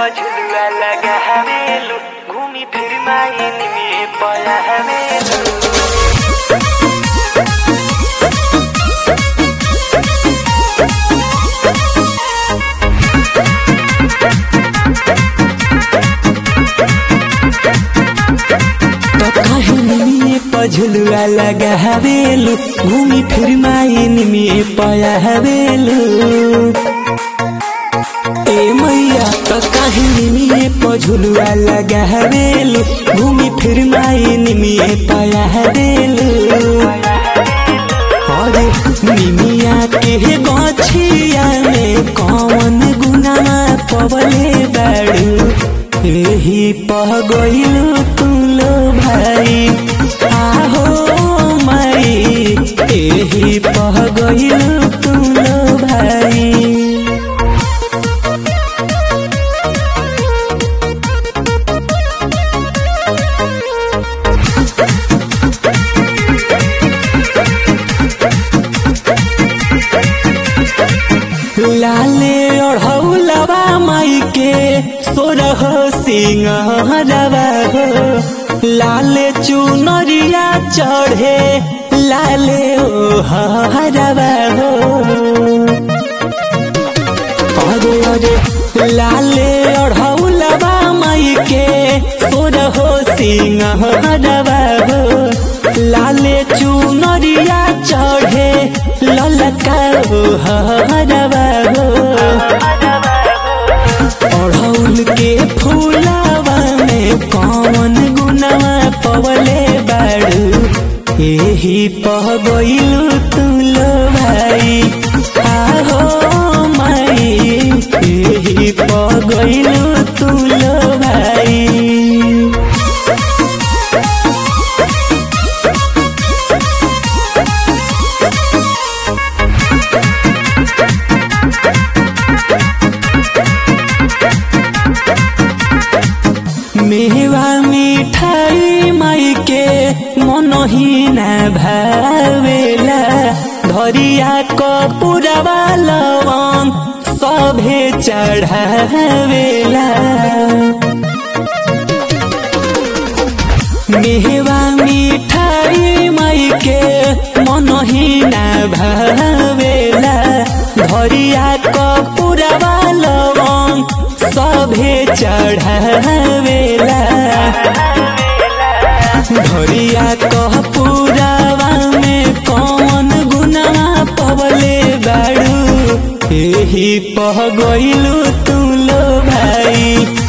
पझलुआ लगा हवेलू घूमी फिर माइन में पया हवेलू तो कहनी में पझलुआ लगा हवेलू घूमी फिर माइन में पया हवेलू ए मैया तो कहनी में पझलुआ लगा हवेलू घूमी फिर माइन में पया हवेलू अरे निमिया के गछिया में कौन गुनामा पवले बाड़ू एही पह गइल तुलो भाई आहो माई एही पह गइल तुलो भाई लाले ओढ़ौलवा माई के सोरह सिंहरवा हो लाले चुनरिया चढ़े लाले ओ हरवा हो अरे अरे लाले ओढ़ौलवा माई के सोरह सिंहरवा हो लाले चुनरिया चढ़े ललका ओ हरवा हो अढ़ौल के फूलावा में कौन गुनावा पवले बाड़ू एही पह गइलू तुलो भाई आहो माई एही पह गइलू तुलो भाई मेवा मिठाई माई के मनहीना भावेला धरिया कपुरवा लवंग सभे चढ़ावेला मेवा मिठाई माई के मनहीना भावेला धरिया कपुरवा लवंग सभे चढ़ावेला धरिया कह पुरावा में कौन गुनावा पवले बाड़ू एही पह गइलू तुलो भाई